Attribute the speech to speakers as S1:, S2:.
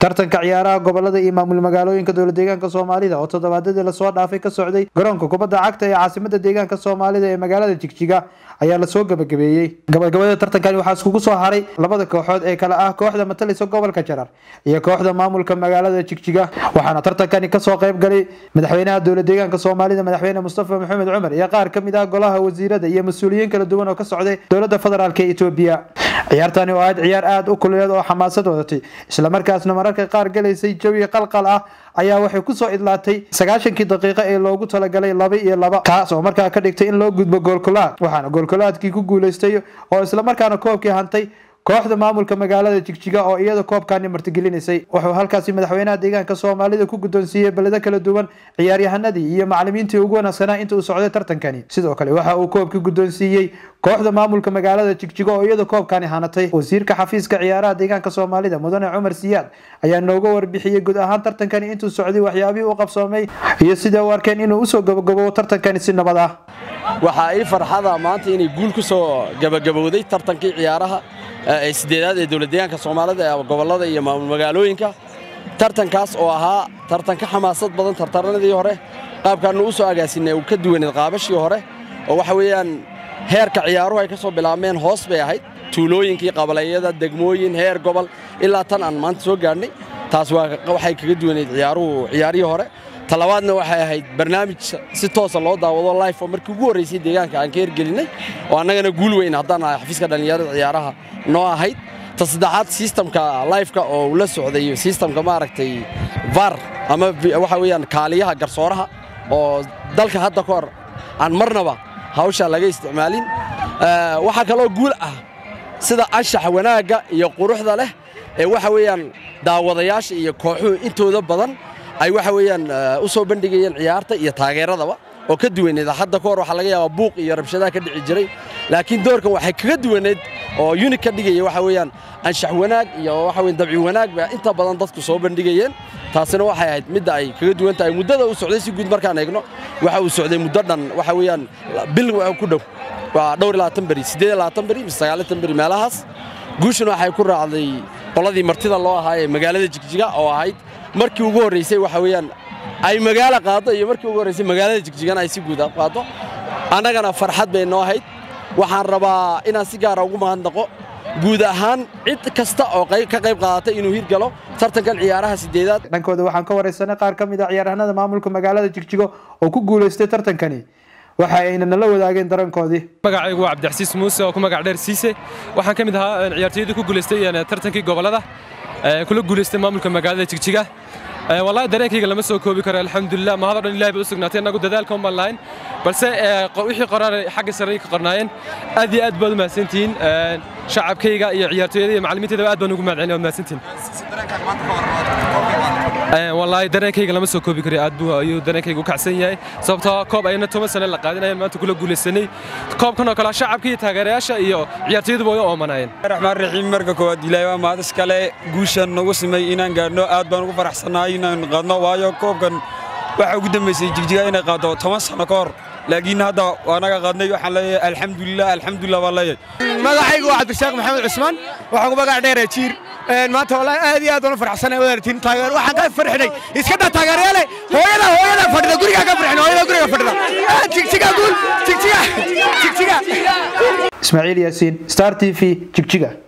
S1: tartanka ciyaaraha gobolada iyo maamul magaalooyinka dowla deegaanka soomaalida oo toddobaadadii lasoo dhaafay ka socday garoonka kubadda cagta ee caasimada deegaanka soomaalida ee magaalada jigjiga ayaa lasoo gabagabeeyey gabagabada tartankani waxaa iskugu soo haray labada kooxood ee kale ah kooxda matalisa gobolka jarar iyo kooxda maamulka magaalada jigjiga waxaana tartankani kasoo qayb galay madaxweynaha dowla deegaanka soomaalida madaxweyne mustafa maxamed cumar iyo qaar kamid ah golaha wasiirada iyo mas-uuliyiin kala duwan oo ka socday dowlada federaalk ee etoobiya ciyaartani oo ahayd ciyaar aada u kuleed oo xamaasad wadatay islamarkaasna mararka qaar galaysay jawi qalqal ah ayaa waxay kusoo idlaatay sagaashankii daqiiqo ee loogu talagalay laba iyo laba kaas oo markaa ka dhigtay in loo gudbo goolkulaad waxaana goolkulaadkii ku guuleystay oo islamarkaana koobkii hantay kooxda maamulka magaalada jigjiga oo iyada koobkani martigelinaysay wuxuu halkaasi madaxweynaha deegaanka soomaalida ku guddoonsiiyey beledo kala duwan ciyaaryahanadii iyo macalimiintii ugu wanaagsanaa inta uu socday tartankani sidoo kale waxa uu koobkii guddoonsiiyey kooxda maamulka magaalada jigjiga oo iyada koobkani hanatay wasiirka xafiiska ciyaaraha deegaanka soomaalida mudane cumar siyaad ayaa nooga warbixiyey guud ahaan tartankani intuu socday waxyaabihii u qabsoomay iyo sida u arkeen inuu usoo gabagabo tartankani si nabad ah
S2: waxaa ii farxada maanta inay guul ku soo gabagabowday tartankii ciyaaraha ee sideedaad ee dowlad deegaanka soomaalida ee gobollada iyo maamul magaalooyinka tartankaas oo ahaa tartan ka xamaasad badan tartaranadii hore qaabkaannu u soo agaasinay uu ka duwaneed qaabashii hore oo waxa weeyaan heerka ciyaaruhu ay ka soo bilaabmeen hoos bay ahayd tuulooyinkii qabalayada degmooyin heer gobol ilaa tan aan maanta soo gaadhnay taas waxay kaga duwaneyd ciyaaruhu ciyaarihii hore talabaadna waxay ahayd barnaamij si toosa loo daawado life oo markii ugu horraysay deegaanka aan ka hergelinay oo annagana guul weyn haddaan ahay xafiiska dhallinyarada ciyaaraha noo ahayd ta saddexaad sistamka lifeka oo uu la socday sistamka maaragtay var ama waxa weeyaan kaaliyaha garsooraha oo dalka hadda ka hor aan marnaba hawshaa laga isticmaalin waxaa kaloo guul ah sida anshaxa wanaagga iyo quruxda leh ee waxa weeyaan daawadayaasha iyo kooxuhu intooda badan ay waxa weeyaan u soo bandhigayeen ciyaarta iyo taageeradaba oo ka duwaneed hadda ka hor waxaa laga yaabaa buuq iyo rabshadaha ka dhici jiray laakiin doorkan waxay kaga duwaneed oo unig ka dhigaya waxa weeyaan anshax wanaag iyo waxa weyan dabci wanaag ba inta badan dadku soo bandhigayeen taasina waxay ahayd midda ay kaga duwan tahay muddada uu socday si guud markaan eegno waxa uu socday muddo dhan waxa weeyaan bil ku dhow waa dhowr iyo labaatan beri siddeed iyo labaatan beri mise sagaalitan beri meelahaas guushuna waxay ku raacday qoladii martida loo ahaa ee magaalada jigjiga oo ahayd markii ugu horraysay waxa weeyaan ay magaalo qaaddo iyo markii ugu horraysay magaalada jigjigana ay si guud qaaddo annagana farxad bay noo ahayd waxaan rabaa inaan si gaara ugu mahadnaqo guud ahaan cid kasta oo ka qayb qaadatay inuu hirgalo tartankan ciyaaraha sideedaad
S1: dhankooda waxaan ka waraysanay qaar ka mid a ciyaaryahanada maamulka magaalada jigjigo oo ku guulaystay tartankani waxa ayna nala wadaageen darankoodii
S3: magacaygu waa cabdixasiis muuse oo ku magac dheer siise waxaan ka mid ahaa ciyaartooyadii ku guulaystay tartankii gobollada kula guulaystay maamulka magaalada jigjiga wallahi dareenkayga lama soo koobi karo alxamdulilah mahadoo dhan ilahay bay u sugnaatay innagu dadaalka umaan lahayn balse wixii qoraan xagga sarey ka qornaayeen aad iyo aad baad u mahadsantihiin shacabkayga iyo ciyaartooyada iyo macallimiintayda aad baan ugu mahadcelin waad mahadsantihiin wallaahi dareenkayga lama soo koobi karo aad buu ayuu dareenkayga u kacsan yahay sababtoo koob ayna toban sane la qaadinayeen maanta kula guulaysanay koobkan oo kale shacabka iyo taageerayaasha iyo ciyaartooyaduba way u oomanaayeen
S4: raxmaan raxiim marka koowaad ilaahay waa mahad iskale guushan nagu simay inaan gaadhno aad baan ugu faraxsannahay inaan qaadno waayo koobkan waxa ugu dambaysay jigjiga inay qaaddo toban sano ka hor laakiin hadda waanaga qaadnay waxaan leeyahay alxamdulilah alxamdulilah baan leeyahay
S5: magacaygu waa cabdirasaaq maxamed cusmaan waxaan ku magac dheeree jiir maanta wallahi aad iyo aad uuna faraxsanay wadaartiin taageer waxaan ka farxinay iska dha taageerayaale hooyada hooyada fadhida guriga ka farxin hooyada guriga fadhida jigjiga guul jigjiga jigjiga
S1: ismaaciil yaasiin star t v jigjiga